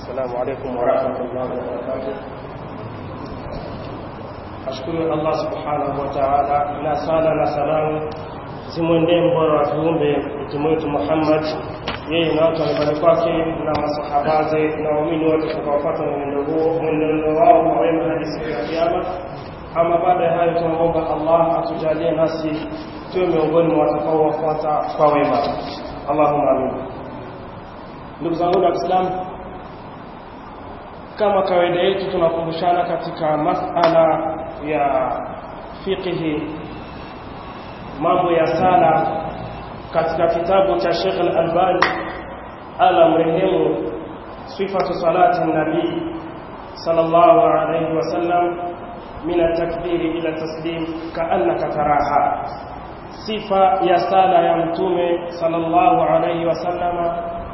السلام عليكم ورحمة الله وبركاته ashukuru Allah subhanahu wa ta'ala na sala na salamu zimwendee mbora wa viumbe mtume wetu Muhammad yeye na watu walibali kwake na masahabaze na waumini wote tukawafuata mwenendo huo mwenendo wao kwa wema hadi siku ya kiyama ama baada ya hayo tunamwomba Allah atujalie nasi tuwe miongoni mwa watakaowafuata kwa wema Allahumma amin ndugu zangu wa Kiislamu kama kawaida yetu tunakumbushana katika masala ya fiqhi mambo ya sala katika kitabu cha Sheikh Al-Albani ala mrehemu sifatu salati nabii sallallahu alayhi wasallam min at-takbir ila taslim ka'annaka taraha sifa ya sala ya mtume sallallahu alayhi wasallama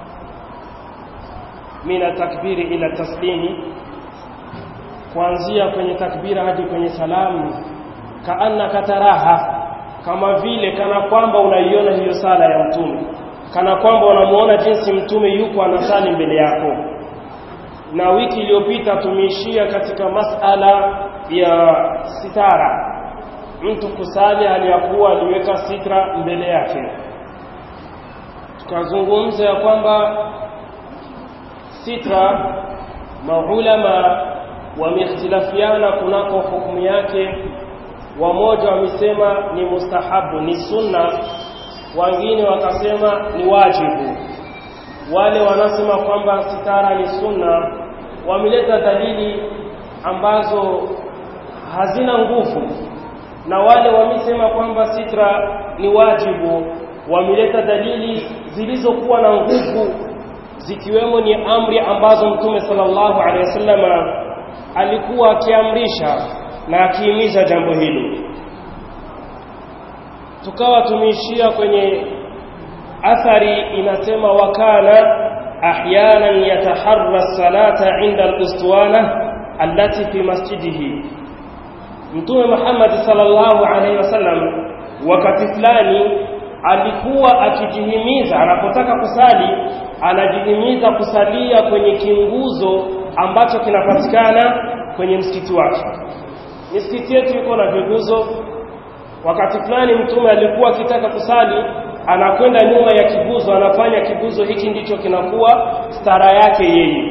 mina takbiri ila taslimi kuanzia kwenye takbira hadi kwenye salamu kaanna kataraha kama vile kana kwamba unaiona hiyo sala ya mtume kana kwamba unamuona jinsi mtume yuko anasali mbele yako na wiki iliyopita tumeishia katika masala ya sitara mtu kusali aliyakuwa aliweka sitra mbele yake tukazungumza ya kwamba sitra maulama wameikhtilafiana kunako hukumu yake wamoja wamesema ni mustahabu ni sunna wengine wakasema ni wajibu wale wanasema kwamba sitara ni sunna wameleta dalili ambazo hazina nguvu na wale wamesema kwamba sitra ni wajibu wameleta dalili zilizokuwa na nguvu zikiwemo ni amri ambazo mtume sallallahu alaihi wasallam alikuwa akiamrisha na akihimiza jambo hilo tukawa tumeishia kwenye athari inasema wakana ahyanan yataharra salata inda al-ustuwana allati fi masjidihi mtume Muhammad sallallahu alaihi wasallam wakati fulani alikuwa akijihimiza anapotaka kusali anajihimiza kusalia kwenye kinguzo ambacho kinapatikana kwenye msikiti wake misikiti yetu iko na viguzo wakati fulani mtume alikuwa akitaka kusali anakwenda nyuma ya kiguzo anafanya kiguzo hiki ndicho kinakuwa stara yake yeye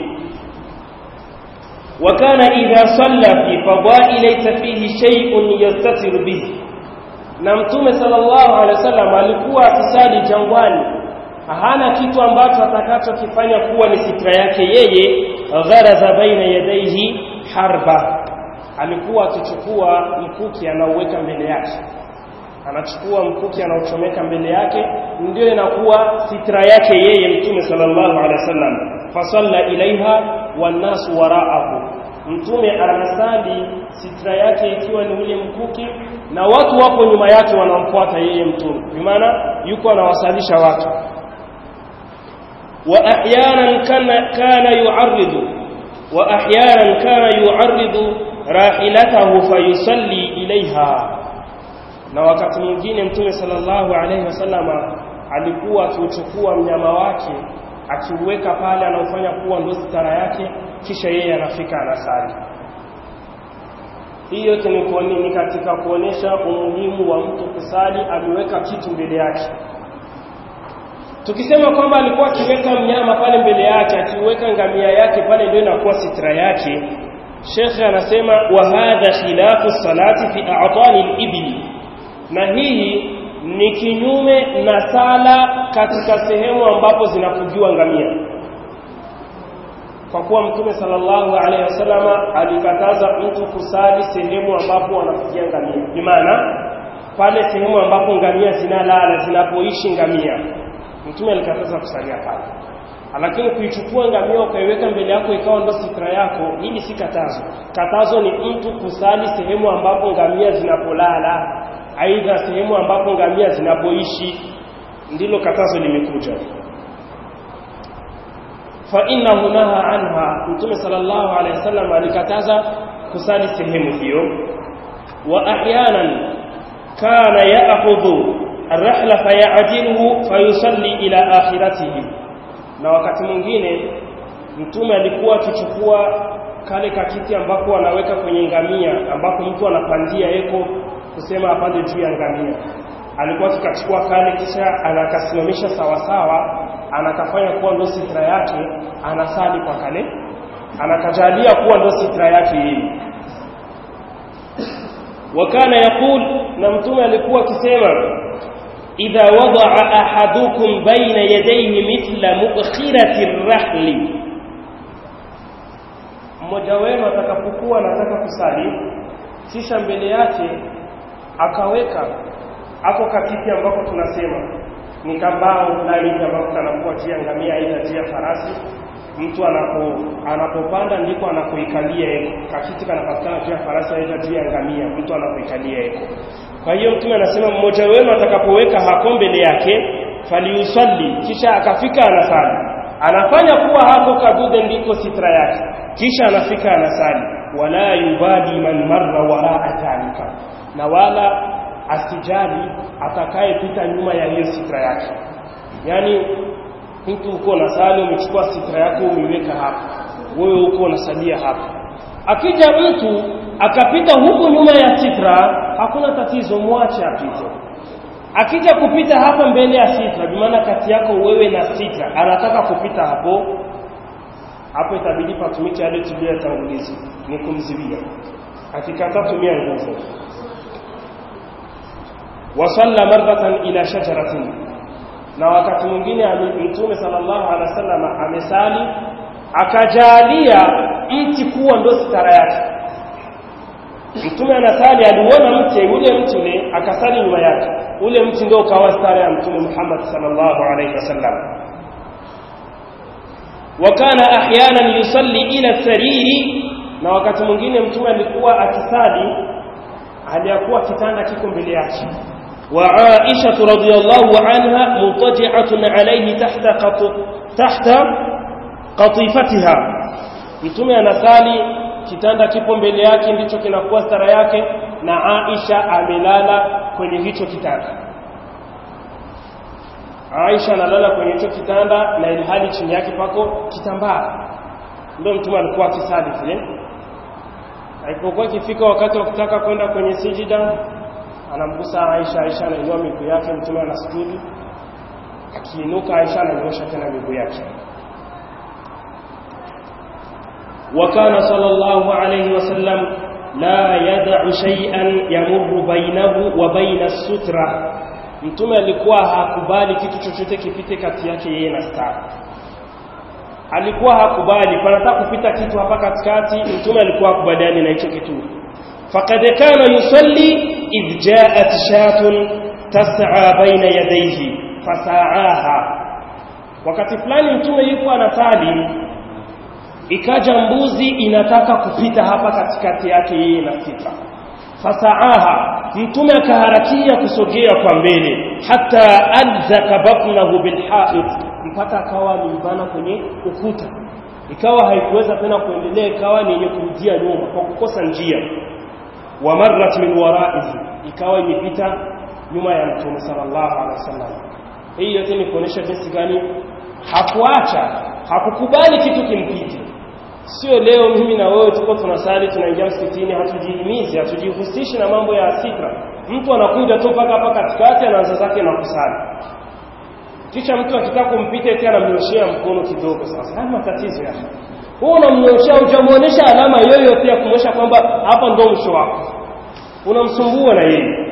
wakana idha salla fi fadai laysa fihi shay'un yastatiru bihi na mtume sallallahu alaihi wasallam alikuwa akisali jangwani hana kitu ambacho atakachokifanya kuwa ni sitra yake yeye gharaza baina yadaihi harba alikuwa akichukua mkuki anauweka mbele yake anachukua mkuki anaochomeka mbele yake ndio inakuwa sitra yake yeye mtume sallallahu alaihi wasallam fasalla ilaiha wannasu waraahu mtume anasali sitra yake ikiwa ni ule mkuki na watu wapo nyuma yake wanamfuata yeye mtume bimaana yuko anawasalisha watu wa ahyanan kana kana yu'arridu wa ahyanan kana yu'arridu rahilatahu fayusalli ilaiha na wakati mwingine mtume sallallahu alaihi wasallama alikuwa akiuchukua mnyama wake akiuweka pale anaofanya kuwa ndo sitara yake kisha yeye anafika anasali hii yote ni, ni katika kuonesha umuhimu wa mtu kusali ameweka kitu mbele yake tukisema kwamba alikuwa akiweka mnyama pale mbele yake akiweka ngamia yake pale ndio inakuwa sitra yake shekhe anasema wa hadha khilafu salati fi a'tani al-ibli na hii ni kinyume na sala katika sehemu ambapo zinafugiwa ngamia kwa kuwa mtume sallallahu alaihi wasallama alikataza mtu kusali sehemu ambapo wanafugia ngamia bimaana pale sehemu ambapo ngamia zinalala zinapoishi ngamia mtume alikataza kusalia pale lakini kuichukua ngamia ukaiweka mbele yako ikawa ndo sitra yako hili si katazo katazo ni mtu kusali sehemu ambapo ngamia zinapolala aidha sehemu ambapo ngamia zinapoishi ndilo katazo limekuja fa innahu naha anha mtume sallallahu alaihi wasallam alikataza kusali sehemu hiyo wa ahyanan kana ya'khudhu الرحلة فيعجله فيصلي إلى آخرته na wakati mwingine mtume alikuwa akichukua kale kakiti ambako anaweka kwenye ngamia ambako mtu anapandia eko kusema apande juu ya ngamia alikuwa akikachukua kale kisha anakasimamisha sawasawa anakafanya kuwa ndo sitra yake anasali kwa kale anakajalia kuwa ndo sitra yake yeye wakana yaqul na mtume alikuwa akisema idha wadaa ahadukum baina yadayhi mithla mukhirati rahli mmoja wenu atakapokuwa anataka kusali kisha mbele yake akaweka ako kakiti ambako tunasema ni kambao fulani hivi ambako kanakuwa jia ngamia aidha jia farasi mtu anapo anapopanda ndiko anapoikalia eko kakiti kanapatikana juu ya farasi aidha juu ya ngamia mtu anapoikalia eko kwa hiyo mtume anasema mmoja wenu atakapoweka hako mbele yake faliusalli kisha akafika anasali anafanya kuwa hapo kadude ndiko sitra yake kisha anafika anasali wala yubadi man marra waraa dhalika na wala asijali atakayepita nyuma ya hiyo sitra yake yaani mtu uko na sali umechukua sitra yako umeiweka hapa wewe uko unasalia hapa akija mtu akapita huku nyuma ya sitra hakuna tatizo mwache apite akija kupita hapa mbele ya sitra bimaana kati yako wewe na sitra anataka kupita hapo hapo itabidi patumike yale tuliyotanguliza ni kumzibia akikataa tumia nguvu wasalla marratan ila shajaratin na wakati mwingine mtume sallallahu alaihi wasallam amesali akajalia mti kuwa ndo sitara yake mtume anasali aliuona mti ule mti ule akasali nyuma yake ule mti ndio ukawa sitara ya mtume Muhammad sallallahu alaihi wasallam wakana ahyanan yusalli ila sariri na wakati mwingine mtume alikuwa akisali aliyakuwa kitanda kiko mbele yake وعائشة رضي الله عنها مضطجعة عليه تحت قط... تحت قطيفتها mtume anasali kitanda kipo mbele yake ndicho kinakuwa stara yake na Aisha amelala kwenye hicho kitanda Aisha analala kwenye hicho kitanda na ilhali chini yake pako kitambaa ndio mtume alikuwa akisali vile alipokuwa ikifika wakati wa kutaka kwenda kwenye sijida anamgusa Aisha Aisha anainua miguu yake mtume anasujudu akiinuka Aisha ananyosha tena miguu yake وكان صلى الله عليه وسلم لا يدع شيئا يمر بينه وبين السترة mtume alikuwa hakubali kitu chochote kipite kati yake yeye na stara alikuwa hakubali panataka kupita kitu hapa katikati mtume alikuwa hakubaliani na hicho kitu فقد كان يصلي إذ جاءت شاة تسعى بين يديه فساعاها wakati fulani mtume yuko anasali ikaja mbuzi inataka kupita hapa katikati yake yeye na sita fasaaha mtume akaharakia kusogea kwa mbele hata alzaka batnahu bilhaid mpaka akawa ameibana kwenye ukuta ikawa haikuweza tena kuendelea ikawa ni yenye kurudia nyuma kwa kukosa njia wa marrat min waraihi ikawa imepita nyuma ya mtume sallallahu alaihi wasallam hii yote ni kuonesha jinsi gani hakuacha hakukubali kitu kimpite sio leo mimi na wewe tuko tunasali tunaingia msikitini hatujihimizi hatujihusishi na mambo ya sitra mtu anakuja tu mpaka hapa katikati anaanza zake na kusali kisha mtu akitaka kumpita eti anamnyoshea mkono kidogo sasa haya matatizo ya wewe unamnyoshea hujamuonesha alama yoyote ya kumwonyesha kwamba hapa ndo mwisho wako unamsumbua na yeye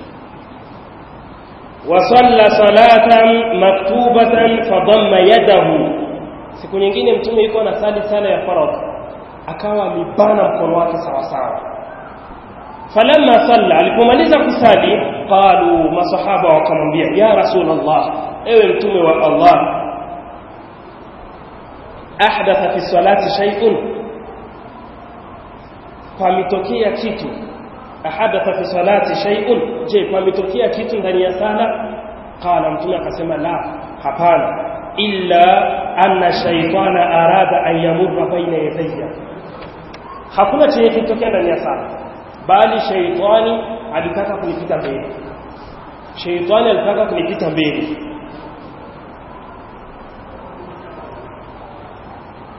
wasalla salatan maktubatan fadamma yadahu siku nyingine mtume yuko na sali sala ya faradhi akawa amebana mkono wake sawa sawa falamma salla alipomaliza kusali qalu masahaba wakamwambia ya rasulullah ewe mtume wa Allah ahdatha fi salati shay'un pamitokea kitu ahadatha fi salati shay'un je pamitokea kitu ndani ya sala qala mtume akasema la hapana illa anna shaytana arada an yamurra baina yadayya hakuna chenye kitokea ndani ya sala bali shaytani alitaka kunipita mbele shaytani alitaka kunipita mbele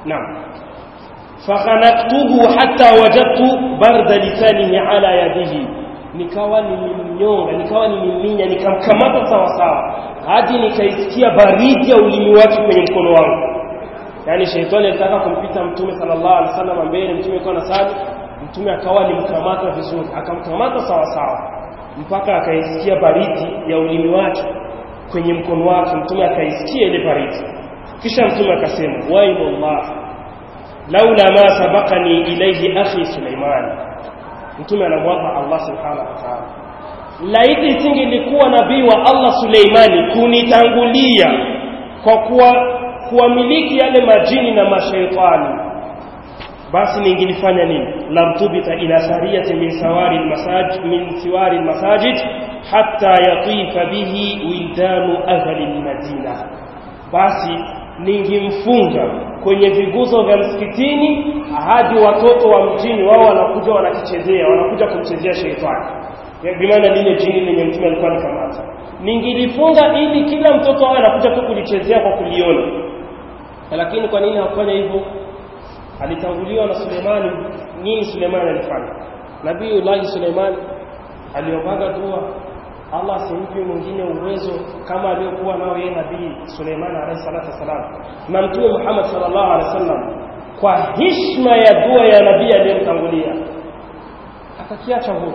naam fakhanaktuhu hatta wajadtu barda lisanihi ala yadihi nikawa nimemnyonga nikawa nimeminya nikamkamata sawa sawa hadi nikaisikia baridi ya ulimi wake kwenye mkono wangu yani sheitani alitaka kumpita mtume sallallahu alaihi wasallam mbele mtume alikuwa nasali mtume akawa alimkamata vizuri akamkamata sawa sawa mpaka akaisikia baridi ya ulimi wake kwenye mkono wake mtume akaisikia ile baridi kisha mtume akasema waimullah laula ma sabaqani ilayhi akhi Suleiman mtume anamwapa Allah subhanahu wa ta'ala laiti isingelikuwa nabii wa Allah Suleimani kunitangulia kwa kuwa kuwamiliki yale majini na mashaitani basi ningelifanya nini lamtubita ila sariyati min sawari almasajid min siwari almasajid hatta yatifa bihi wildanu ahli almadina basi ningemfunga kwenye viguzo vya msikitini hadi watoto wa mjini wao wanakuja wanakichezea wanakuja kumchezea sheitani bimaana lile jini lenye mtume alikuwa nikamata ningilifunga ili kila mtoto awe anakuja tu kulichezea kwa kuliona lakini kwa nini hakufanya hivyo alitanguliwa na Sulemani nini Sulemani alifanya Nabii Ulahi Sulemani aliombaga dua Allah asimpe mwingine uwezo kama aliyokuwa nao yeye Nabii Suleiman alayhi salatu wasalam na Mtume Muhammad sallallahu alaihi wasallam kwa heshima ya dua ya nabii aliyemtangulia akakiacha huru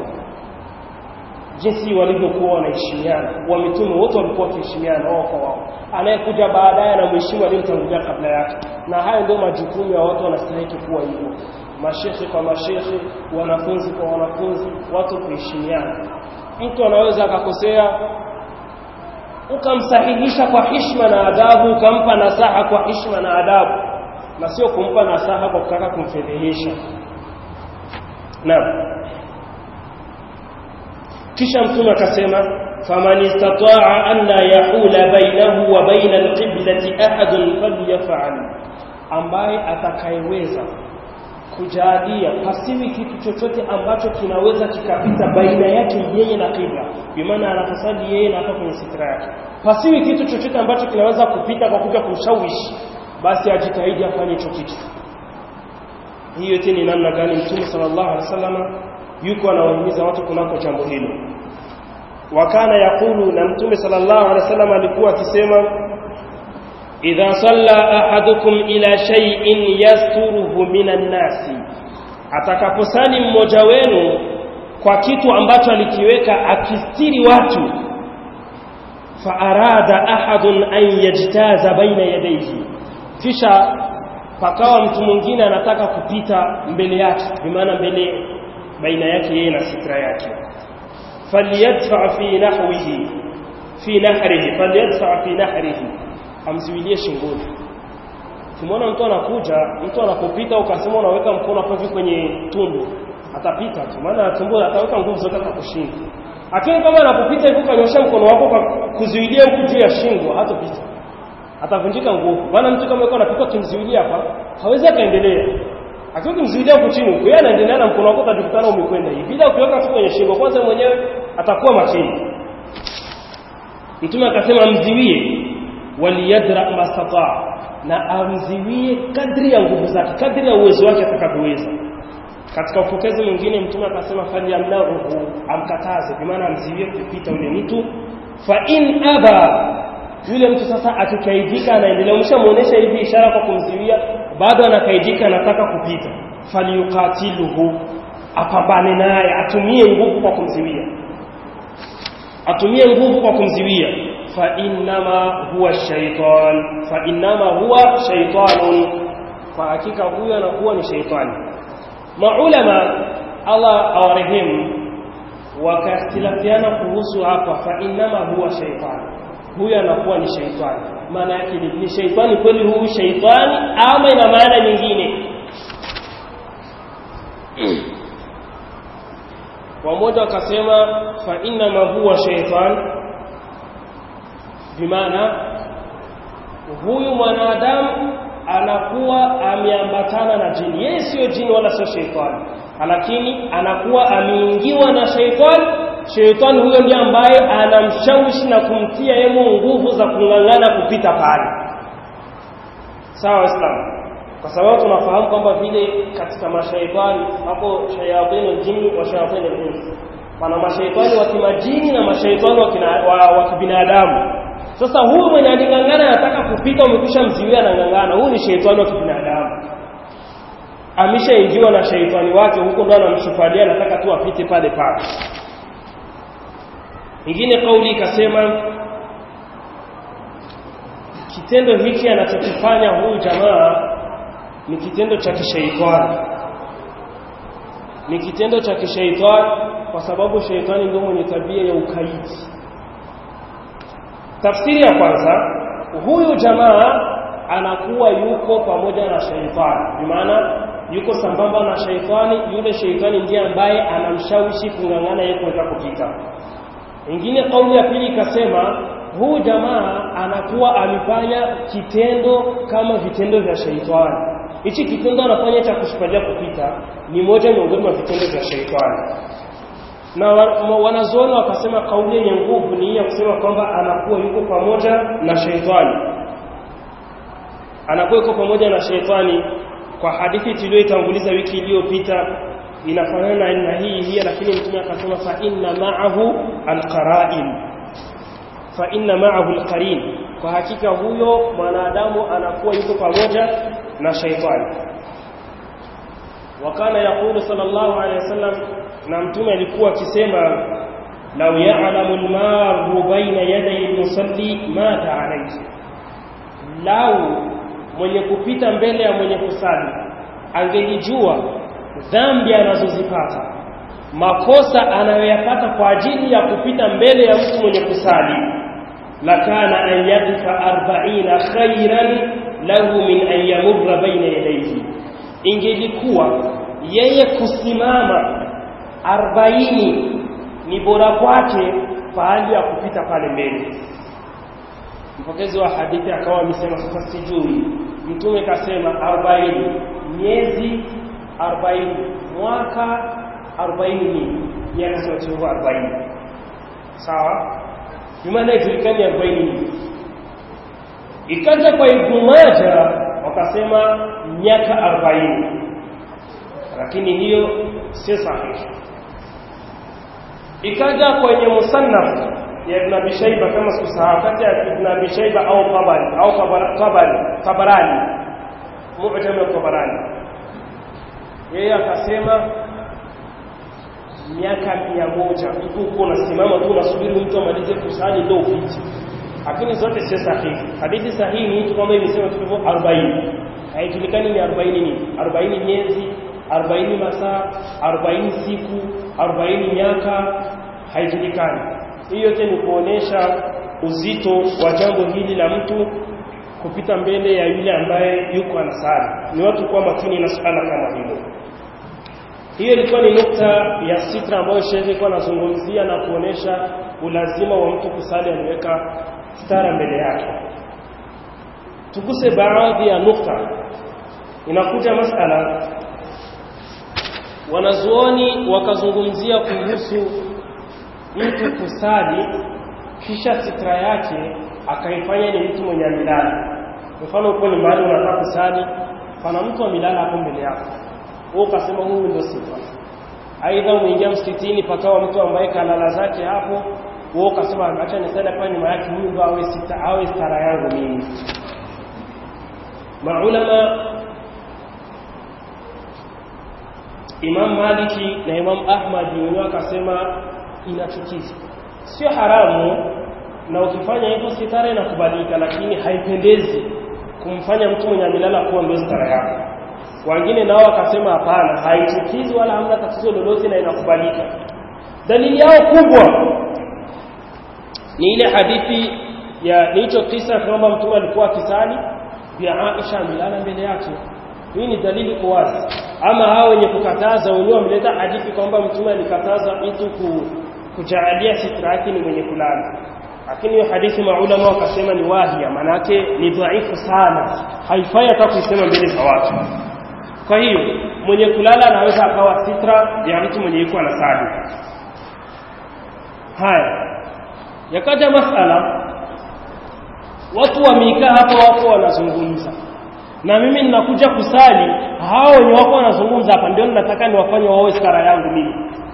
jinsi walivyokuwa wanaheshimiana wa mitume wote walikuwa wakiheshimiana wao kwa wao anayekuja baadaye na mheshimu aliyemtangulia kabla yake na hayo ndio majukumu ya watu wanastahili kuwa hivyo mashekhe kwa mashekhe wanafunzi kwa wanafunzi watu kuheshimiana mtu anaweza akakosea ukamsahihisha kwa hishma na adabu ukampa nasaha kwa hishma na adabu na sio kumpa nasaha kwa kutaka kumfedhehesha naam kisha mtume akasema faman istataa an la yahula bainahu wa baina alqiblati ahadun falyaf'al ambaye atakayeweza kujalia pasiwi kitu chochote ambacho kinaweza kikapita baina yake yeye na kibla bimaana anafasadi yeye na hata kwenye sitra yake pasiwi kitu chochote ambacho kinaweza kupita kwa kuja kumshawishi basi ajitahidi afanye hicho kitu hiyo yote ni namna gani mtume sallallahu alaihi wasallam yuko anawahimiza watu kunako jambo hilo wakana yakulu na mtume sallallahu alaihi wasallam alikuwa akisema idha salla ahadukum ila shay'in yasturuhu minan nasi atakaposali mmoja wenu kwa kitu ambacho alikiweka akistiri watu fa arada ahadun an yajtaza baina yadayhi kisha pakawa mtu mwingine anataka kupita mbele yake bimaana mbele baina yake yeye na sitra yake falyadfa fi nahwihi fi nahrihi falyadfa fi nahrihi amziwilie shingoni kimwona mtu anakuja mtu anapopita ukasema unaweka mkono hapo hivi kwenye tundu atapita tu maana tumbo ataweka nguvu zote atakushinda lakini kama anapopita hivi ukanyosha mkono wako kwa kuziwilia huku juu ya shingo hatopita atavunjika nguvu maana mtu kama yuko anapita kimziwilia hapa hawezi akaendelea akiwa kimziwilia huku chini huko yeye anaendelea na mkono wako utajikutana umekwenda hivi bila ukiweka tu kwenye shingo kwanza mwenyewe atakuwa makini mtume akasema mziwie waliyadra mastataa na amziwie kadri ya nguvu zake kadri ya uwezo wake atakavyoweza katika upokezi mwingine mtume akasema falyamnahu amkataze kwa maana amziwie kupita yule mtu fa in aba yule mtu sasa akikaidika anaendelea umeshamuonesha hivi ishara kwa kumziwia bado anakaidika anataka kupita falyuqatiluhu apambane naye atumie nguvu kwa kumziwia atumie nguvu kwa kumziwia فإنما هو الشيطان فإنما هو شيطان فحقيقة هو anakuwa ni shaitani maulama Allah awarehemu wakastilafiana kuhusu hapa fa innama huwa shaitani huyo anakuwa ni shaitani maana yake ni shaitani kweli huyu shaitani ama ina maana nyingine wamoja wakasema fa innama huwa shaitani bimaana huyu mwanadamu anakuwa ameambatana na jini yeye sio jini wala sio sheitani lakini anakuwa ameingiwa na sheitani sheitani huyo ndiye ambaye anamshawishi na kumtia yemo nguvu za kung'ang'ana kupita pale sawa waislamu kwa kwa sababu tunafahamu kwamba vile katika mashaitani hapo shayatinu jini wa shayatinu insi pana mashaitani wa kimajini na mashaitani wa, kina, wa, wa kibinadamu sasa huyu mwenye alingangana anataka kupita umekwisha mziwia anangangana huyu ni shaitani wa kibinadamu ameshaingiwa na shaitani wake huko ndo anamshufalia anataka tu apite pale pale ingine kauli ikasema kitendo hiki anachokifanya huyu jamaa ni kitendo cha kishaitani ni kitendo cha kishaitani kwa sababu shaitani ndio mwenye tabia ya ukaidi tafsiri ya kwanza huyu jamaa anakuwa yuko pamoja na shaitani bimaana yuko sambamba na shaitani yule shaitani ndiye ambaye anamshawishi kung'ang'ana yeye kuweza kupita ingine kauli ya pili ikasema huu jamaa anakuwa amefanya kitendo kama vitendo vya shaitani hichi kitendo anafanya cha kushipalia kupita ni moja miongoni mwa vitendo vya shaitani na wanazuoni wakasema kauli yenye nguvu ni ya kusema kwamba anakuwa yuko pamoja na shaitani anakuwa yuko pamoja na shaitani kwa hadithi tuliyoitanguliza wiki iliyopita inafanana na hii hii lakini mtume akasema fa inna ma'ahu alqara'in fa inna ma'ahu alqarin kwa hakika huyo mwanadamu anakuwa yuko pamoja na shaitani wakana yakulu sallallahu alaihi wasallam na mtume alikuwa akisema law ya'lamu al-maru baina yaday al-musalli mata alayhi lau mwenye kupita mbele ya mwenye kusali angelijua dhambi anazozipata makosa anayoyapata kwa ajili ya kupita mbele ya mtu mwenye kusali lakana an yadfa 40 khairan lahu min an yamurra baina yadayhi ingelikuwa yeye kusimama 40 ni bora kwake pahali ya kupita pale mbele mpokezi wa hadithi akawa amesema sasa sijui mtume kasema 40 miezi 40 mwaka 40 ni yakasema tu 40 sawa bimaana ijulikani 40 ni ikaja kwa Ibn Majah wakasema miaka 40 lakini hiyo si sahihi ikaja kwenye musannaf ya Ibn Abi Shayba kama sikusahau kati ya Ibn Abi Shayba au Tabari au Tabari Tabarani mu'jam wa Tabarani yeye akasema miaka mia moja mtu uko unasimama tu unasubiri mtu amalize kusali ndio upite lakini zote si sahihi hadithi sahihi ni mtu kwamba imesema tu 40 haijulikani ni 40 ni 40 miezi 40 masaa 40 siku 40 miaka haijulikani hii yote ni kuonesha uzito wa jambo hili la mtu kupita mbele ya yule ambaye yuko anasali ni watu kuwa makini na suala kama hilo hiyo ilikuwa ni nukta ya sitra ambayo shehe alikuwa anazungumzia na kuonesha ulazima wa mtu kusali aliweka stara mbele yake tuguse baadhi ya nukta inakuja masala wanazuoni wakazungumzia kuhusu mtu kusali kisha sitra yake akaifanya ni mtu mwenye milala mfano uko ni mahali unataka kusali pana mtu wa milala hapo mbele yako wewe ukasema huyu ndio sifa aidha umeingia msikitini pakawa mtu ambaye kalala zake hapo wewe ukasema acha nisali hapa nyuma yake huyu ndio awe sita awe stara yangu mimi maulama Imam Maliki na Imam Ahmad wenyewe akasema inachukiza sio haramu na ukifanya hivyo sitara inakubalika lakini haipendezi kumfanya mtu mwenye amelala kuwa ndio stara yako wengine nao wakasema hapana haichukizi wala hamna tatizo lolote na inakubalika dalili yao kubwa ni ile hadithi ya hicho kisa kwamba mtume alikuwa akisali vya Aisha amelala mbele yake hii ni dalili kwa wazi ama hao wenye kukataza wenyewe wameleta hadithi kwamba mtume alikataza mtu ku, kujaalia sitra yake ni mwenye kulala lakini hiyo hadithi maulama wakasema ni wahia manake ni dhaifu sana haifai hata kuisema mbele za watu kwa hiyo mwenye kulala anaweza akawa sitra ya mtu mwenye yuko anasali haya yakaja masala watu wamekaa hapa wako wanazungumza na mimi ninakuja kusali hao wenye wako wanazungumza hapa ndio ninataka niwafanye wawe stara yangu mimi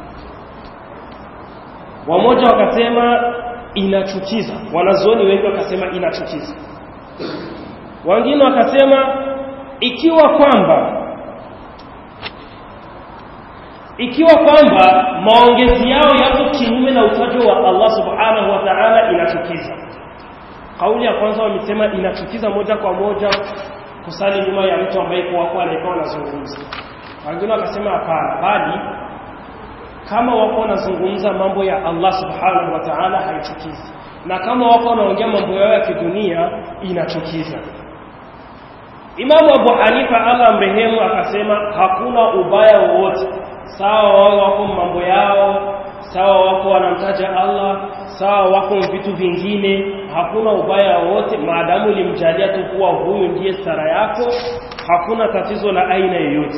wamoja wakasema inachukiza wanazuoni wengi wakasema inachukiza wengine wakasema ikiwa kwamba ikiwa kwamba maongezi yao yako kinyume na utajo wa Allah subhanahu wa ta'ala inachukiza kauli ya kwanza wamesema inachukiza moja kwa moja kusali nyuma ya mtu ambaye kwa wako anaikuwa anazungumza wengine wakasema hapana bali kama wako wanazungumza mambo ya Allah subhanahu wa ta'ala haichukizi na kama wako wanaongea mambo yao ya kidunia inachukiza Imamu Abu Hanifa Allah mrehemu akasema hakuna ubaya wowote sawa wao wako mambo yao sawa wako wanamtaja Allah sawa wako vitu vingine hakuna ubaya wowote maadamu ulimjalia tu kuwa huyu ndiye sara yako hakuna tatizo la aina yoyote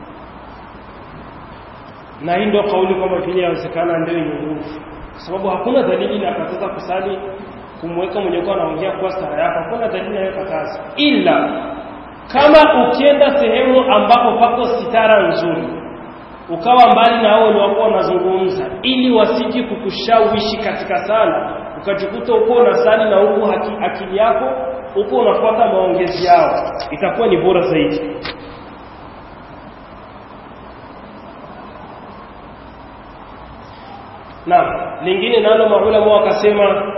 na hii ndio kauli kwamba vile yawezekana ndio yenye nguvu kwa sababu hakuna dalili inakataza kusali kumweka mwenye kuwa anaongea kuwa sara yako hakuna dalili inayokataza ila kama ukienda sehemu ambapo pako sitara nzuri ukawa mbali na hao ni wako wanazungumza ili wasiji kukushawishi katika sala ukajikuta uko unasali na huku akili yako uko unafuata maongezi yao itakuwa ni bora zaidi na lingine nalo maulama wakasema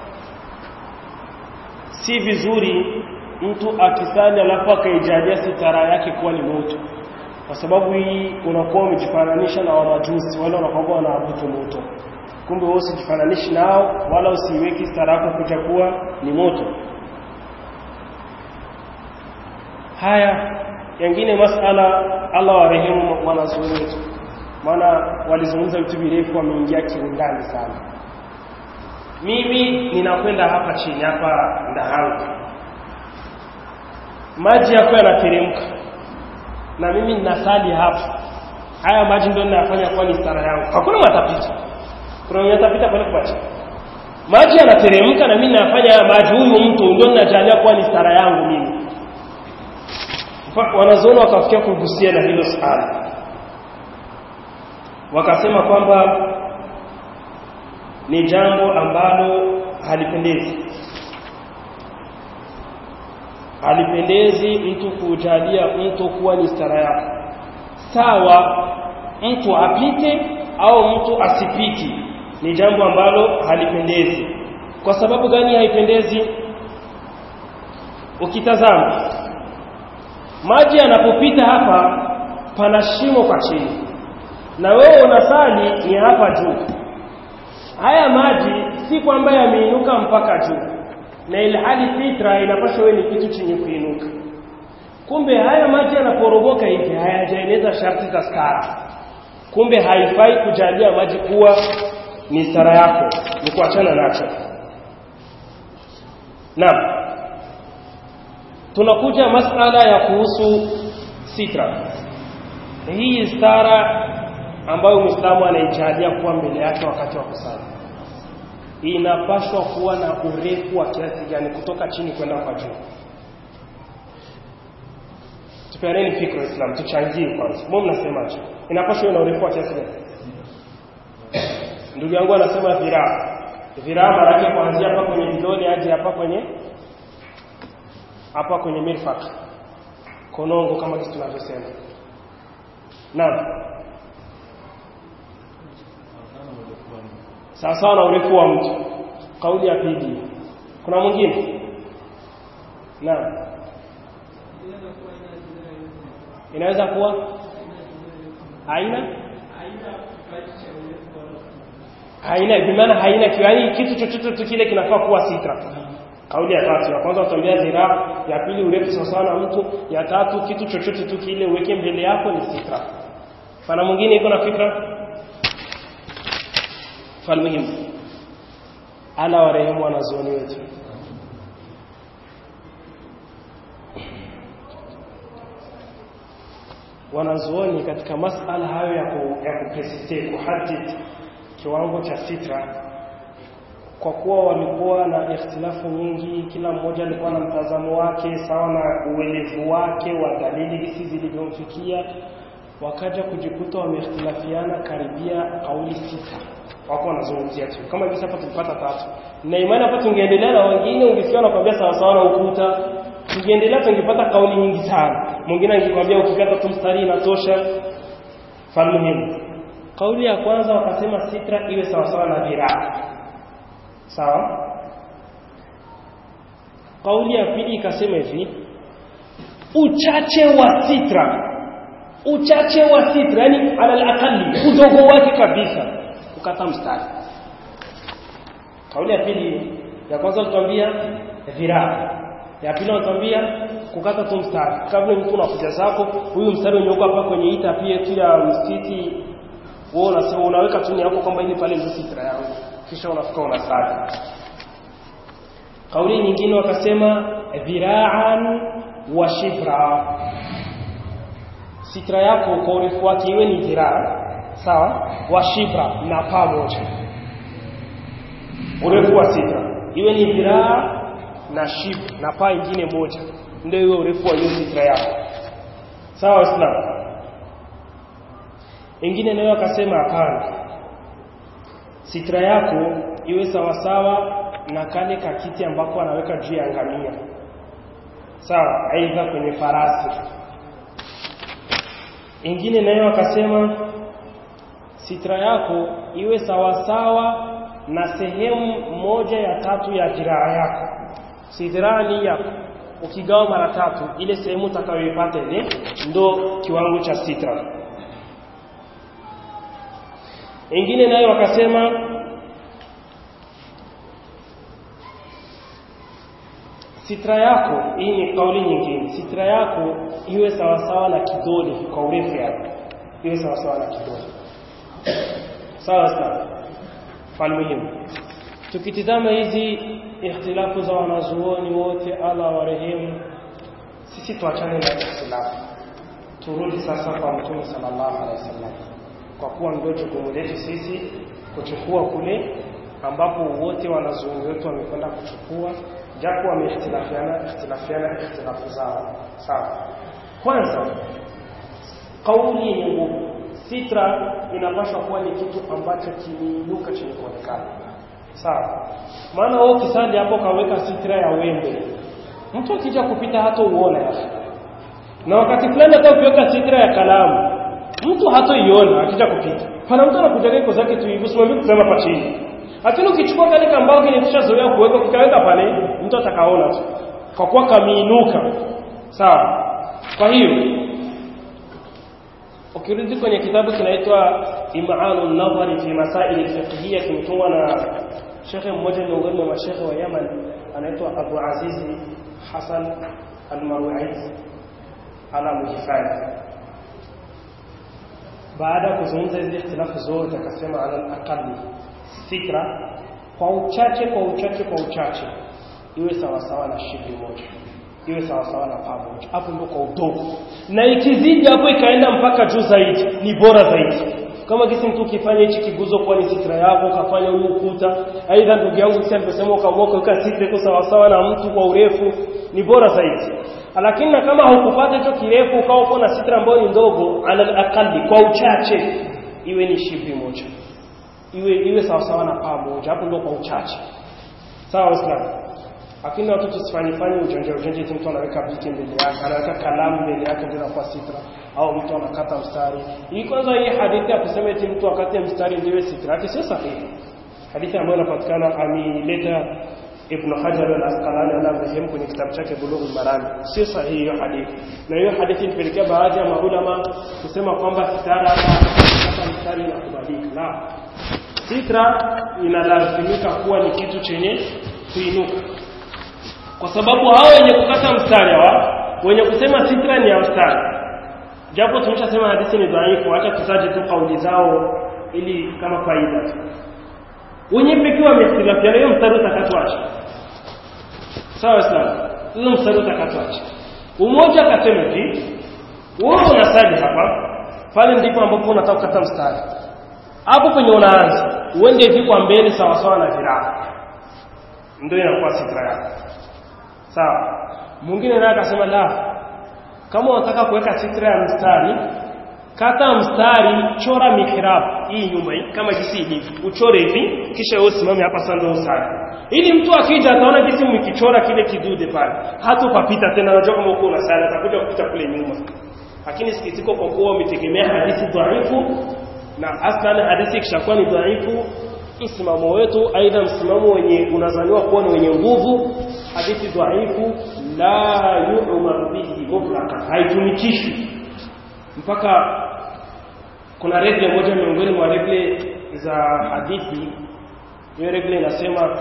si vizuri mtu akisali alafu akaijalia sitara yake kuwa ni moto kwa sababu hii unakuwa umejifananisha na wamajusi wale wanakuwa wanaabudu moto kumbe wewe usijifananishi nao wala usiweki sitara yako kuja kuwa ni moto haya yengine masala Allah warehemu wanazuoni wetu maana walizungumza vitu virefu wameingia kiundani sana mimi ninakwenda hapa chini hapa ndahangu maji yako yanateremka na mimi ninasali hapa haya maji ndio ninayafanya kuwa ni stara yangu hakuna matapita kuna mwenye atapita pale kwa chini maji yanateremka na mimi ninafanya haya maji huyu mtu ndio ninajalia kuwa ni stara yangu mimi wanazuoni wakafikia kugusia na hilo swala wakasema kwamba ni jambo ambalo halipendezi halipendezi mtu kujalia mtu kuwa ni stara yako sawa mtu apite au mtu asipiti ni jambo ambalo halipendezi kwa sababu gani haipendezi ukitazama maji yanapopita hapa pana shimo kwa chini na wewe unasali ni hapa juu haya maji si kwamba yameinuka mpaka juu na ilhali fitra inapaswa wewe ni kitu chenye kuinuka kumbe haya maji yanaporomoka hivi hayajaeleza sharti za stara kumbe haifai kujalia maji kuwa ni stara yako ni kuachana nacho naam tunakuja masala ya kuhusu sitra hii stara ambayo Muislamu anaijalia kuwa mbele yake wakati wa kusali inapaswa kuwa na urefu wa kiasi gani kutoka chini kwenda kwa juu tupeaneni fikra Islam tuchangie kwanza mbona mnasemaje inapaswa na urefu wa kiasi gani ndugu yangu anasema viraa viraa mara yake kuanzia hapa kwenye vidole hadi hapa kwenye hapa kwenye mirfaq konongo kama kitu tunavyosema naam sawasawa na urefu wa mtu kauli ya pili kuna mwingine naam inaweza kuwa haina haina bimaana haina kiwani kitu chochote tu kile kinafaa kuwa sitra kauli ya tatu ya kwanza utambia ziraa ya pili urefu sawasawa na mtu ya tatu kitu chochote tu kile uweke mbele yako ni sitra pana mwingine iko na fikra falmuhimu ala warehemu wanazuoni wetu wanazuoni katika masala hayo ya ku, ya kupresiste kuhadid kiwango cha sitra kwa kuwa walikuwa na ikhtilafu nyingi kila mmoja alikuwa na mtazamo wake sawa na uelevu wake wa dalili hizi zilivyomfikia wakaja kujikuta wameikhtilafiana karibia kauli sita wako wanazungumzia tu kama hivi hapa tulipata tatu na imani hapa tungeendelea na wengine ungesikia wanakwambia sawa sawa na ukuta tungeendelea tungepata kauli nyingi sana mwingine angekwambia ukikata tu mstari inatosha falmuhimu kauli ya kwanza wakasema sitra iwe sawa sawa na dhiraa sawa kauli ya pili ikasema hivi uchache wa sitra uchache wa sitra yani alal aqali udogo wake kabisa kukata mstari kauli ya pili ya kwanza tukwambia dhiraa ya pili wanatuambia kukata tu mstari kabla mtu unakuja zako huyu mstari wenye uko hapa kwenye ita pia tu ya msikiti wewe unasema unaweka tuni yako kwamba ili pale ndio sitra yangu kisha unafika unasali kauli nyingine wakasema dhiraan wa shibra sitra yako kwa urefu wake iwe ni dhiraa sawa wa shibra na paa moja urefu wa sitra iwe ni dhiraa na shib na paa ingine moja ndio iwe urefu wa hiyo sitra yako sawa waislamu ingine nayo akasema hapana sitra yako iwe sawasawa na kale kakiti ambako anaweka juu ya ngamia sawa aidha kwenye farasi ingine nayo akasema sitra yako iwe sawasawa na sehemu moja ya tatu ya jiraa yako sidraa ni yako ukigawa mara tatu ile sehemu utakayoipata ile ndo kiwango cha sitra ingine nayo wakasema sitra yako hii ni kauli nyingine sitra yako iwe sawasawa na kidole kwa urefu yake iwe sawasawa na kidole sawa sawa falmuhimu tukitizama hizi ikhtilafu za wanazuoni wote Allah warehemu sisi tuachane na ikhtilafu turudi sasa kwa mtume sallallahu alaihi wasallam kwa kuwa ndio jukumu letu sisi kuchukua kule ambapo wote wanazuoni wetu wamekwenda kuchukua japo wameikhtilafiana ikhtilafiana ikhtilafu zao sawa kwanza kauli yenye nguvu sitra inapaswa kuwa ni kitu ambacho kimeinuka chenye kuonekana sawa maana wewe ukisali hapo kaweka sitra ya wembe mtu akija kupita hata uona yake na wakati fulani hata ukiweka sitra ya kalamu mtu hatoiona akija kupita pana mtu anakuja iko zake tu hivi usimwambie kusema pa chini lakini ukichukua kale kambao kile kishazoea kuweka ukaweka pale mtu atakaona tu kwa kuwa kamiinuka sawa kwa hiyo ukirudi kwenye kitabu kinaitwa Im'anu nadhari fi masail fiqhiyya kimetungwa na shekhe mmoja miongoni mwa mashekhe wa Yaman anaitwa Abu Azizi Hassan al-Marwa'i ala mujifani baada ya kuzungumza hizi ikhtilafu zote akasema ala aqalli fikra kwa uchache kwa uchache kwa uchache iwe sawa sawa na shibri moja iwe sawa sawa na paa moja hapo ndio kwa udogo na ikizidi hapo ikaenda mpaka juu zaidi ni bora zaidi kama kisi mtu ukifanya hichi kiguzo kwa ni sitra yako ukafanya huu ukuta aidha ndugu yangu kisi aliposema ukamoka uka sitra iko sawa sawa na mtu kwa urefu ni bora zaidi lakini na kama hukupata hicho kirefu ukawa uko na sitra ambayo ni ndogo ala aqali kwa uchache iwe ni shibri moja iwe iwe sawa sawa na paa moja hapo ndio kwa uchache sawa waislamu lakini watu tusifanye fanye ujanja ujanja eti mtu anaweka biki mbele yake anaweka kalamu mbele yake ndio inakuwa sitra au mtu anakata mstari hii kwanza hii hadithi ya kusema eti mtu akate mstari ndio sitra yake sio sahihi hadithi ambayo inapatikana ameileta Ibn Hajar al-Asqalani anamrehemu kwenye kitabu chake Bulughul Maram sio sahihi hiyo hadithi na hiyo hadithi ilipelekea baadhi ya maulama kusema kwamba sitara hata mstari inakubalika la sitra inalazimika kuwa ni kitu chenye kuinuka kwa sababu hao wenye kukata mstari hawa wenye kusema sitra ni ya mstari japo tumeshasema hadithi ni dhaifu acha tutaje tu kauli zao ili kama faida tu wenye pekee wamehtilafiana hiyo mstari utakatwaje sawa sawa hiyo mstari utakatwaje umoja akasema hivi wewe unasali hapa pale ndipo ambapo unataka kukata mstari hapo kwenye unaanza uende hivi kwa mbele sawa sawa na viraa ndio inakuwa sitra yako sawa mwingine naye akasema la kama unataka kuweka sitra ya mstari kata mstari chora mihrab hii nyumba hii kama jinsi hivi uchore hivi kisha wewe usimame hapa sasa ndio usali ili mtu akija ataona jinsi mkichora kile kidude pale hata ukapita tena unajua kama uko unasali atakuja kupita kule nyuma lakini sikitiko kwa kuwa umetegemea hadithi dhaifu na aslan hadithi kishakuwa ni dhaifu msimamo wetu aidha msimamo wenye unazaniwa kuwa ni wenye nguvu hadithi dhaifu la yu'mar bihi mutlaqan haitumikishwi mpaka kuna regle moja miongoni mwa regle za hadithi hiyo regle inasema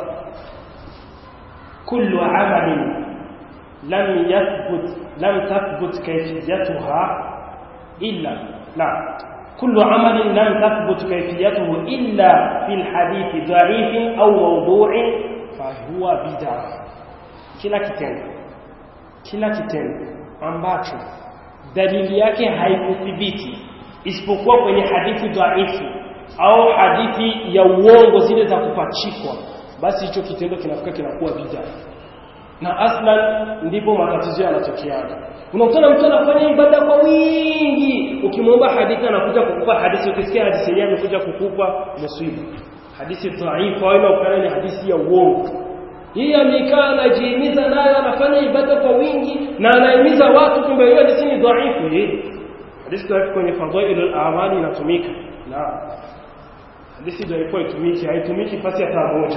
kullu amalin lam yathbut lam tathbut kayfiyatuha illa la كل عمل لم تثبت كيفيته إلا في الحديث ضعيف أو موضوع فهو بدعة kila kitendo kila kitendo ambacho dalili yake haikuthibiti isipokuwa kwenye hadithi dhaifu au hadithi ya uongo zile za kupachikwa basi hicho kitendo kinafika kinakuwa bid'a na aslan ndipo matatizo yanatokeaga unakutana mtu anafanya ibada kwa wingi ukimwomba hadithi anakuja kukupa hadithi ukisikia hadithi yenyewe amekuja kukupa musiba hadithi dhaifu au inaokana ni hadithi ya uongo yeye amekaa anajihimiza nayo anafanya ibada kwa wingi na anahimiza watu kumbe hiyo hadithi ni dhaifu yeye hadithi dhaifu kwenye fadhailul a'mali inatumika na hadithi dhaifu haitumiki haitumiki fasi hata moja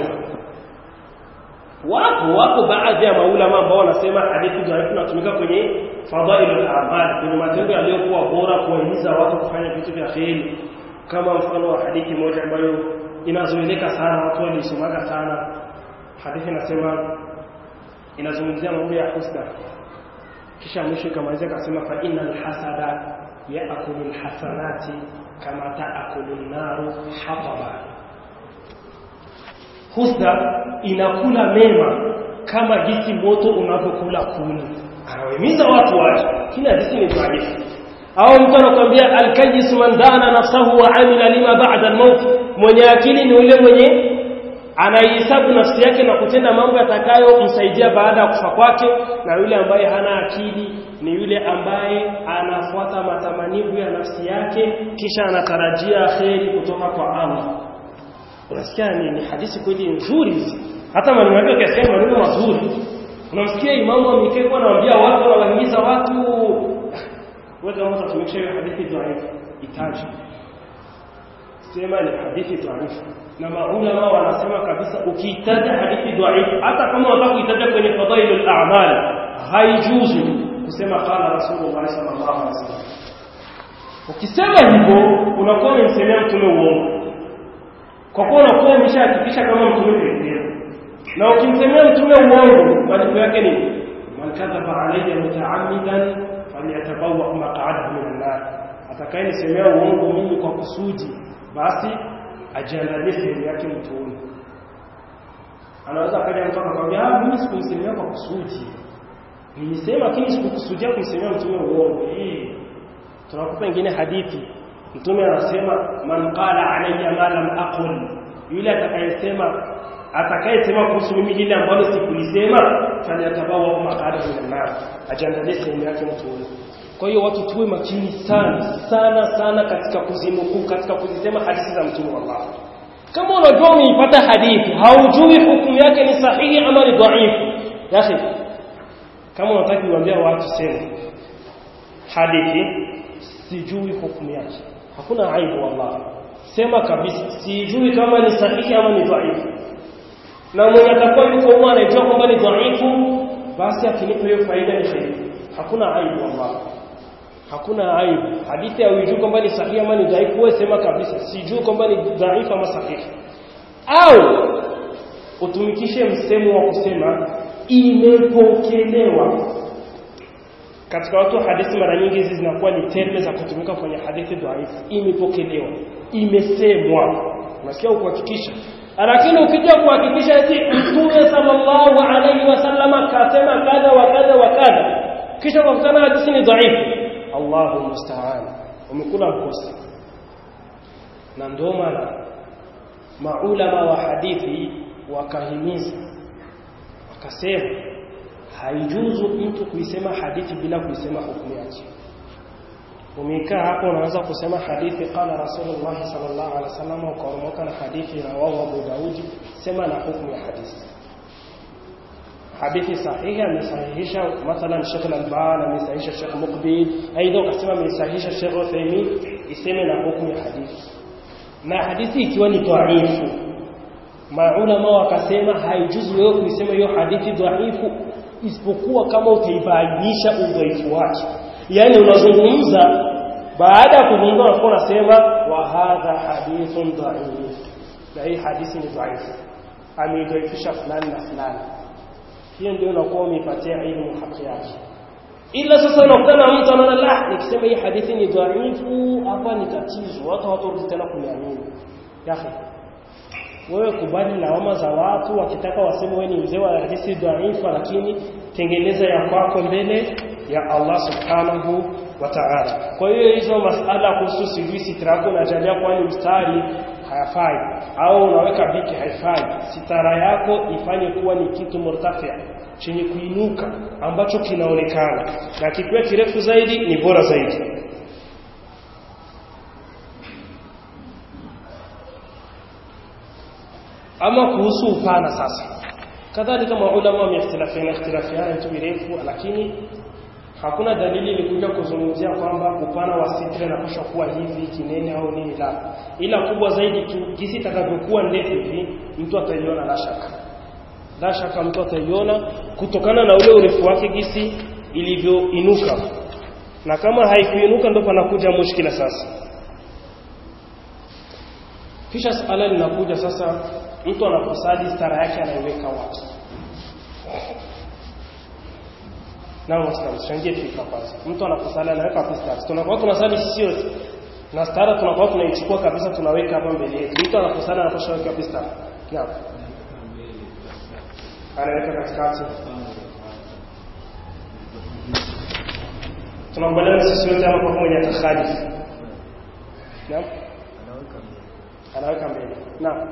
wapo wapo baadhi ya maulama ambao wanasema hadithi dhaifu inatumika kwenye fadhailul a'mal kwenye matendo yaliyokuwa bora kuwahimiza watu kufanya vitu vya kheri kama mfano wa hadithi moja ambayo inazoeleka sana watu waliisomaga sana hadithi inasema inazungumzia mambo ya husda kisha mwisho ikamaliza akasema fa innal hasada yaakulu alhasanati kama taakulu an-naru hataba husda inakula mema kama jinsi moto unavyokula kuni anawahimiza watu waje kila jinsi ni dhaifu au mtu anakuambia alkayis man dana nafsahu wa amila lima ba'da al-maut mwenye akili ni ule mwenye anaihesabu nafsi yake na kutenda mambo yatakayomsaidia baada ya kufa kwake na yule ambaye hana akili ni yule ambaye anafuata matamanivu ya nafsi yake kisha anatarajia kheri kutoka kwa Allah unasikia ni, ni hadithi kweli nzuri hizi hata maneno yake akisema maneno mazuri unamsikia imamu amekekwa anawaambia watu anawahimiza watu wewe kama utatumikisha hiyo hadithi dhaifu itaje sema ni hadithi dhaifu na maulama wanasema kabisa ukiitaja hadithi dhaifu hata kama unataka kuitaja kwenye fadhailul a'mal haijuzu kusema qala rasulullah sallallahu alaihi wasallam ukisema hivyo unakuwa umemsemea mtume uongo kwa kuwa unakuwa umeshahakikisha kama mtume pekee na ukimsemea mtume uongo malipo yake ni man kadhaba alayya mutaammidan falyatabawa maq'adahu minan nar atakayenisemea uongo mimi kwa kusudi basi ajiandalie sehemu yake mtuoni anaweza akaja mtu akakwambia ah mimi sikumsemea kwa kusudi nilisema lakini sikukusudia kumsemea mtume uongo eh tunakupa ingine hadithi mtume anasema man qala alayya ma lam aqul yule atakayesema atakayesema kuhusu mimi lile ambalo sikulisema falyatabawa maqada min nar ajiandalie sehemu yake mtuoni kwa hiyo watu tuwe makini sana sana sana katika kuzinukuu katika kuzisema hadithi za mtume wa Allah kama unajua umeipata hadithi haujui hukumu yake ni sahihi ama ni dhaifu yaani kama unataka kuambia watu sema hadithi sijui hukumu yake hakuna aibu wallahi sema kabisa sijui kama ni sahihi ama ni dhaifu na mwenye atakuwa yuko huko anajua kwamba ni dhaifu basi akinipa hiyo faida ni kheri hakuna aibu wallahi hakuna aibu hadithi haujui kwamba ni sahihi ama ni dhaifu wewe sema kabisa sijui kwamba ni dhaifu ama sahihi au utumikishe msemo wa kusema imepokelewa katika watu hadithi mara nyingi hizi zinakuwa ni terme za kutumika kwenye hadithi dhaifu imepokelewa imesemwa unasikia kuhakikisha lakini ukija kuhakikisha eti mtume sallallahu alaihi wasallam kasema kadha wa kadha wa kadha kisha kukutana hadithi ni dhaifu Allahu musta'an umekula mkosi na ndio maana maulama wa hadithi wakahimiza akasema haijuzu mtu kuisema hadithi bila kuisema hukumu yake umekaa hapo unaanza kusema hadithi qala rasulullah sallallahu alaihi wasallam ukaondoka na hadithi rawahu Abu Daudi sema na hukumu ya hadithi hadithi sahihi amesahihisha mathalan Sheikh Al-Albani amesahihisha Sheikh Muqbil aidha ukasema amesahihisha Sheikh Uthaymeen iseme na hukumu ya hadithi na hadithi ikiwa ni dhaifu maulama wakasema haijuzu wewe kuisema hiyo hadithi dhaifu isipokuwa kama utaibainisha udhaifu wake yani unazungumza baada ya kuzungumza unakuwa unasema wa hadha hadithun dhaif na hii hadithi ni dhaifu ameidhaifisha fulani na fulani hiyo ndio unakuwa umeipatia ilmu haki yake ila sasa unakutana na mtu anaona la nikisema hii hadithi ni dhaifu hapa ni tatizo watu hawatarudi tena kuniamini yaani wewe kubali lawama za watu wakitaka waseme wewe ni mzee wa hadithi dhaifu lakini tengeneza ya kwako mbele ya Allah subhanahu wa ta'ala kwa hiyo hizo masala kuhusu sijui sitra yako unajalia kwani mstari hayafai au unaweka viki haifai sitara yako ifanye kuwa ni kitu murtafia chenye kuinuka ambacho kinaonekana na kikiwa kirefu zaidi ni bora zaidi ama kuhusu upana sasa kadhalika maulama wamehtilafiana ikhtilafiana vitu virefu lakini hakuna dalili ilikuja kuzungumzia kwamba upana wa sitra inapaswa kuwa hivi kinene au nini la ila kubwa zaidi tu jinsi itakavyokuwa ndefu hivi mtu ataiona la shaka la shaka mtu ataiona kutokana na ule urefu wake gisi ilivyoinuka na kama haikuinuka ndo panakuja mushkila sasa kisha suala linakuja sasa mtu anaposali stara yake anaiweka wapi na wastari changie fika kwanza mtu anaposali anaweka wapi stara tunakuwa tunasali sio na stara tunakuwa tunaichukua kabisa tunaweka hapa mbele yetu mtu anaposali anapaswa weka wapi stara naam anaweka katikati tunakubaliana sisi wote hapa kwa mwenye takhalifu naam anaweka mbele naam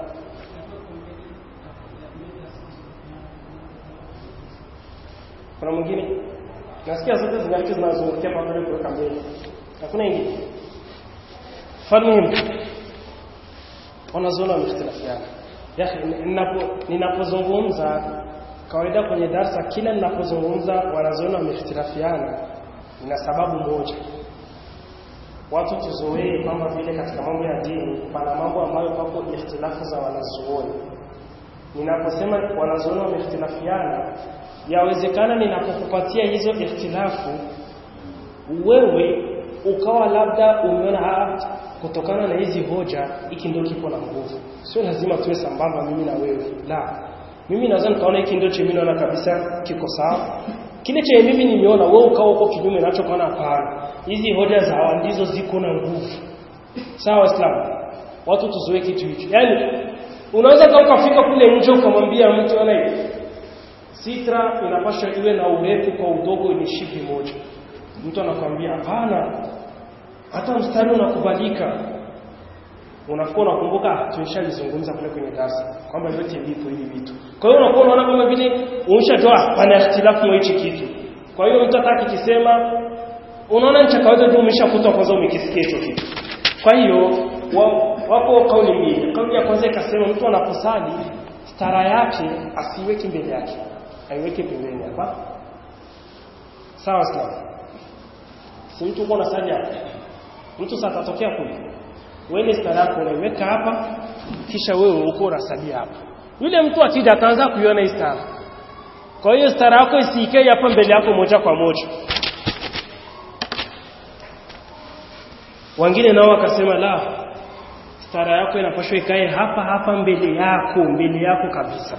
kuna mwingine nasikia zote zingaliki zinazungukia pamoja kuweka mbele hakuna ingine falmuhimu wanazuona wamehtilafiana ninapozungumza kawaida kwenye darsa kila ninapozungumza wanazuona wamehtilafiana ina sababu moja watu tuzoee kwamba vile katika mambo ya dini pana mambo ambayo papo ikhtilafu za wanazuoni ninaposema wanazuoni wamehtilafiana yawezekana ninapokupatia hizo ikhtilafu wewe ukawa labda umeona kutokana na hizi hoja hiki ndio kipo na nguvu sio lazima tuwe sambamba mimi na wewe la mimi naweza nikaona hiki ndio chenye naona kabisa kiko sawa kile chenye mimi nimeona wewe ukawa uko kinyume nacho kana hapana hizi hoja za hawa ndizo ziko na nguvu sawa waislamu watu tuzoe kitu hicho yani unaweza kama ukafika kule nje ukamwambia mtu ana hivi sitra inapaswa iwe na urefu kwa udogo ni shibi moja mtu anakwambia hapana hata mstari unakubalika unakuwa unakumbuka tumeshalizungumza kule kwenye darasa kwamba yote vipo hivi vitu kwa hiyo unakuwa unaona kama vile umeshatoa pana ikhtilafu hichi kitu kwa hiyo mtu ataki kisema unaona ncha kawaida tu umeshakuta kwanza umekisikia hicho kitu kwa hiyo wapo kauli mbili kauli ya kwanza ikasema mtu anaposali stara yake asiweke mbele yake aiweke pembeni hapa sawa sawa si mtu uko unasali hapa mtu sasa atatokea kule wewe stara yako unaiweka hapa kisha wewe uko unasalia hapa yule mtu akija ataanza kuiona hii stara kwa hiyo stara yako isiikae hapa mbele yako moja kwa moja wengine nao wakasema la stara yako inapaswa ikae hapa hapa mbele yako mbele yako kabisa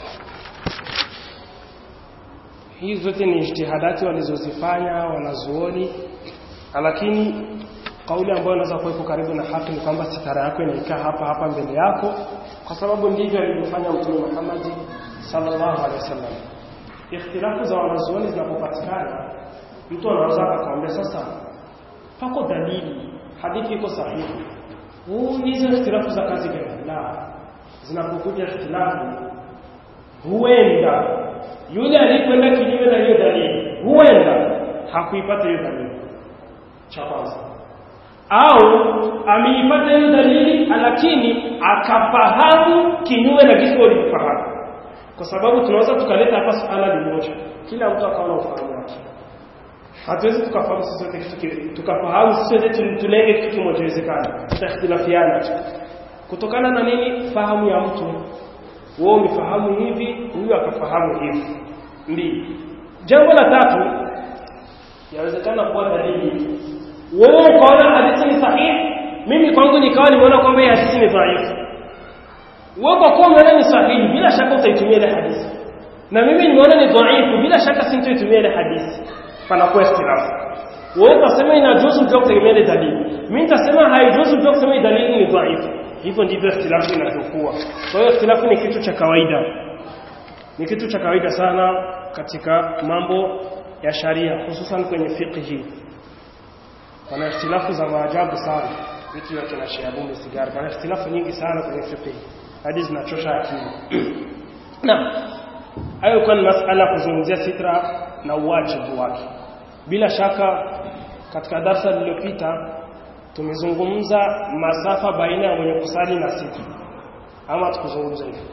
hizi zote ni ijtihadati walizozifanya wanazuoni lakini kauli ambayo inaweza kuwepo karibu na haki ni kwamba sitara yako inaikaa hapa hapa mbele yako kwa sababu ndivyo alivyofanya mtume Muhammad sallallahu alaihi wasallam ikhtilafu za wanazuoni zinapopatikana mtu anaweza akakwambia sasa pako dalili hadithi iko sahihi hizo ikhtilafu za kazi gani la zinapokuja ikhtilafu huenda yule aliyekwenda kinyume na hiyo dalili huenda hakuipata hiyo dalili cha kwanza au ameipata hiyo dalili lakini akafahamu kinyume na kisa ulivyofahamu kwa sababu tunaweza tukaleta hapa suala limoja kila mtu akawa na ufahamu wake hatuwezi tukafahamu sisi sote kitu kile tukafahamu sisi sote tulenge kitu kimoja inawezekana tutakhtilafiana kutokana na nini fahamu ya mtu wewe umefahamu hivi huyu akafahamu hivi mbili jambo la tatu yawezekana kuwa dalili wewe ukaona hadithi ni sahihi mimi kwangu nikawa nimeona kwamba hii hadithi ni dhaifu wewe kwa kuwa umeona ni sahihi bila shaka utaitumia ile hadithi na mimi nimeona ni dhaifu bila shaka sintoitumia ile hadithi panakuwa ikhtilafu wewe utasema inajuzu pia kutegemea ile dalili mimi nitasema haijuzu pia kusema hii dalili ni dhaifu hivyo ndivyo ikhtilafu inavyokuwa kwa hiyo ikhtilafu ni kitu cha kawaida ni kitu cha kawaida sana katika mambo ya sharia hususan kwenye fiqhi pana ikhtilafu za maajabu sana vitu vya kina Sheikh Sigari pana ikhtilafu nyingi sana kwenye fiqh hadi zinachosha akili na hayo kwa ni masala kuzungumzia sitra na uwajibu wake bila shaka katika darsa lililopita tumezungumza masafa baina ya mwenye kusali na sitra ama tukuzungumza hivyo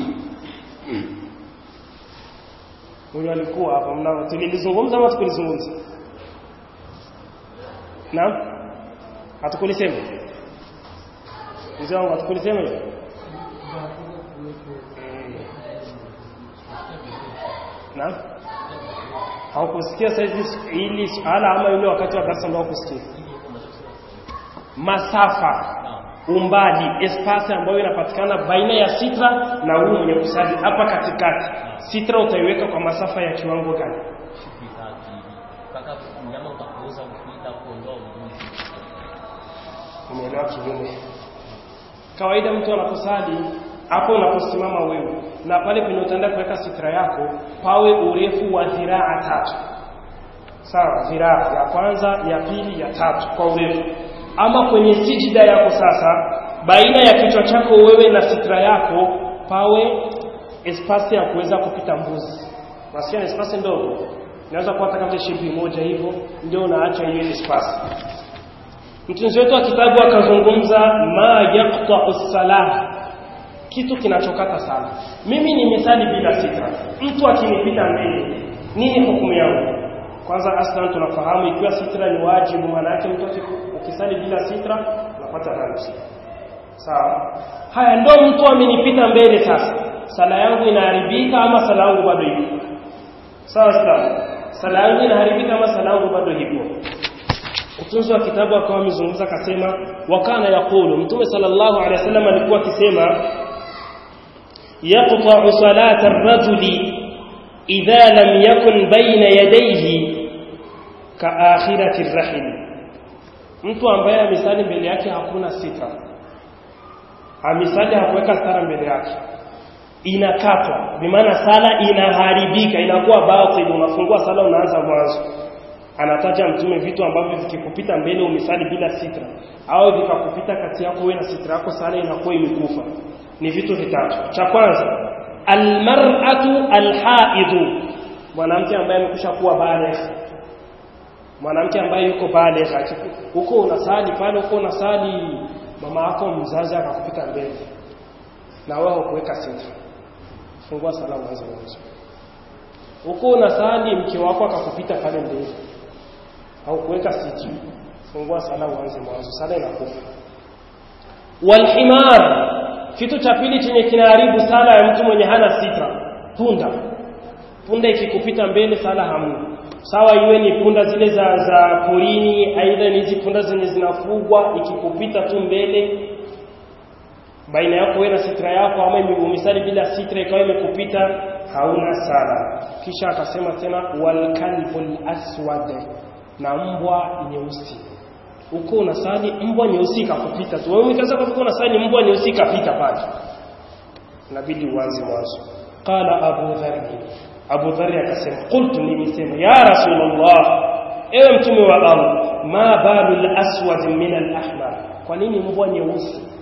mwenye alikuwa hapa mnao tulilizungumza ama tukulizungumza Naam? Hatukulisema. Mzee wangu hatukulisema hiyo? Naam? Haukusikia sasa hili swala ama yule wakati wa darasa ndio kusikia. Masafa umbali espace ambayo inapatikana baina ya sitra na huu mwenye kusali hapa katikati sitra utaiweka kwa masafa ya kiwango gani mpaka mnyama utakuuza kupita kuondoa uguzi umeelewa kinyume kawaida mtu anaposali hapo unaposimama wewe na pale penye utaenda kuweka sitra yako pawe urefu wa dhiraa tatu sawa dhiraa ya kwanza ya pili ya tatu kwa urefu ama kwenye sijida yako sasa baina ya kichwa chako wewe na sitra yako pawe espasi ya kuweza kupita mbuzi nasikia ni espasi ndogo inaweza kuwa hata kama shibi moja hivyo ndio unaacha hiyo espasi mtunzi wetu wa kitabu akazungumza ma yaqta'u salah kitu kinachokata sana mimi nimesali bila sitra mtu akinipita mbele nini hukumu yangu kwanza aslan tunafahamu ikiwa sitra ni wajibu maana yake mtu ukisali bila sitra unapata dhambi sawa haya ndo mtu amenipita mbele sasa sala yangu inaharibika ama sala yangu bado ipo sawa sawa sala yangu inaharibika ama sala yangu bado ipo utunzi wa kitabu akawa amezungumza akasema wakana yaqulu mtume sallallahu alaihi wasallam alikuwa akisema yaqta'u salata ar-rajuli idha lam yakun bayna yadayhi ka akhirati ar-rahim mtu ambaye amesali mbele yake hakuna sita amisali hakuweka stara mbele yake inakatwa bimaana sala inaharibika inakuwa batil unafungua sala unaanza mwanzo anataja mtume vitu ambavyo vikikupita mbele umesali bila sitra au vikakupita kati yako wewe na sitra yako sala inakuwa imekufa ni vitu vitatu cha kwanza almar'atu alhaidhu mwanamke ambaye amekwisha kuwa baligh mwanamke ambaye yuko baligh huko unasali pale huko unasali mama yako mzazi akakupita mbele na wewe hukuweka sitra fungua sala mwanzo mwanzo huko unasali mke wako akakupita pale mbele au kuweka sitra fungua sala uanze mwanzo sala inakufa walhimar kitu cha pili chenye kinaharibu sala ya mtu mwenye hana sitra punda punda ikikupita mbele sala hamna sawa iwe ni punda zile za za porini aidha ni hizi punda zenye zinafugwa ikikupita tu mbele baina yako wewe na sitra yako ama umesali bila sitra ikawa imekupita hauna sala kisha akasema tena wal kalbul aswad na mbwa nyeusi uko unasali mbwa nyeusi ikakupita tu wewe umekaza kwa uko unasali mbwa nyeusi ikapita pale inabidi uanze mwanzo qala abu dharr abu dharr akasema qultu nimesema ya rasulullah ewe mtume wa Allah ma balul aswad min al ahmar kwa nini mbwa nyeusi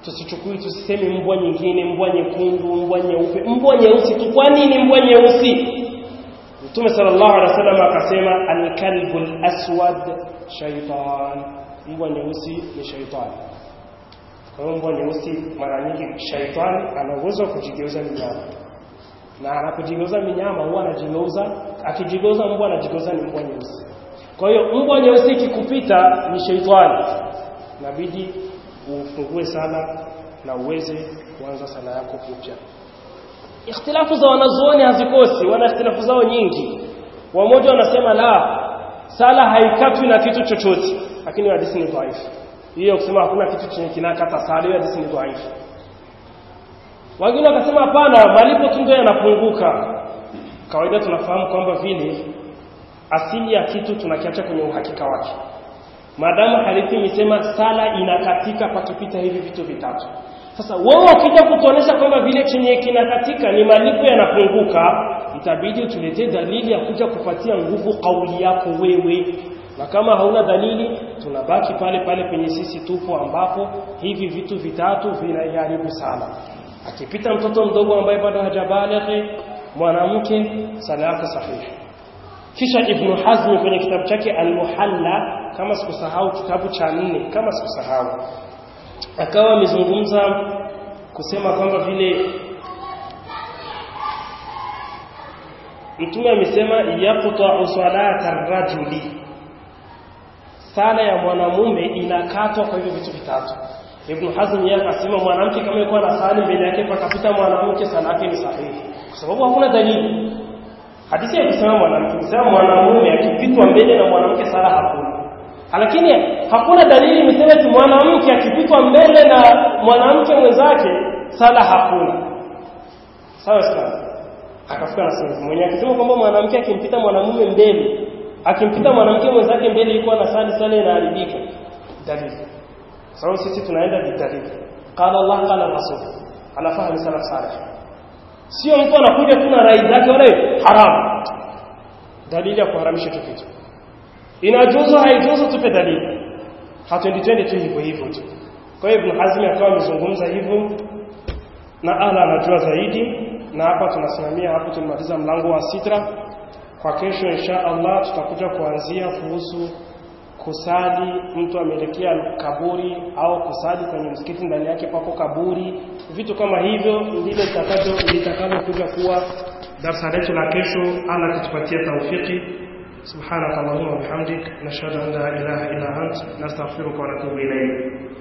tusichukui tusisemi mbwa nyingine mbwa nyekundu mbwa nyeupe mbwa nyeusi tu kwa nini mbwa nyeusi Mtume sallallahu alaihi wasallam akasema al-kalbu al-aswad shaytan mbwa nyeusi ni shaytani kwa hiyo mbwa nyeusi mara nyingi shaytani ana uwezo wa kujigeuza minyama na anapojigeuza minyama huwa anajigeuza akijigeuza mbwa anajigeuza ni mbwa nyeusi kwa hiyo mbwa nyeusi ikikupita ni shaytani inabidi ufungue sala na uweze kuanza sala yako upya ikhtilafu za wanazuoni hazikosi wana ikhtilafu zao nyingi wamoja wanasema la sala haikatwi na kitu chochote lakini hadithi ni dhaifu hiyo kusema hakuna kitu chenye kinakata sala hiyo hadithi ni dhaifu wengine wakasema hapana malipo tu ndio yanapunguka kawaida tunafahamu kwamba vile asili ya kitu tunakiacha kwenye uhakika wake maadamu hadithi imesema sala inakatika pakipita hivi vitu vitatu sasa wewe ukija kutuonesha kwamba vile chenye kinakatika ni malipo yanapunguka itabidi utuletee dalili ya kuja kupatia nguvu kauli yako wewe na kama hauna dalili tunabaki pale pale penye sisi tupo ambapo hivi vitu vitatu vinaiharibu sana akipita mtoto mdogo ambaye bado hajabalighi mwanamke sala yake sahihi kisha ibn hazm kwenye kitabu chake al-muhalla kama sikusahau kitabu cha nne kama sikusahau akawa amezungumza kusema kwamba vile mtume amesema yaqta'u salata ar-rajuli sala ya mwanamume inakatwa kwa hivyo vitu vitatu Ibn Hazm yeye akasema mwanamke kama yuko na sali mbele yake pakapita mwanamke sala yake ni sahihi kwa sababu hakuna dalili hadithi ya kusema mwanamke kusema mwanamume akipitwa mbele na mwanamke sala hakuna lakini hakuna dalili imesema eti mwanamke akipitwa mbele na mwanamke mwenzake sala hakuna sawa sawa akafika nasema mwenye akisema kwamba mwanamke akimpita mwanamume mbele akimpita mwanamke mwenzake mbele yuko na sali sala inaharibika dalili sababu sisi tunaenda bidalili qala Allah qala rasul ala fahmi salaf salih sio mtu anakuja tu na rai zake wale haram dalili ya kuharamisha kitu inajuzu haijuzu tupe dalili hatuendi twende tu hivyo hivyo tu kwa hiyo Ibn Hazm akawa amezungumza hivyo na ala anajua zaidi na hapa tunasimamia hapo tumaliza mlango wa sitra kwa kesho insha Allah tutakuja kuanzia kuhusu kusali mtu ameelekea kaburi au kusali kwenye msikiti ndani yake pako kaburi vitu kama hivyo ndivyo litakavyo litakavyokuja kuwa darasa letu la kesho ala kutupatia taufiki سبحانك اللهم وبحمدك نشهد ان لا اله الا انت نستغفرك ونتوب اليك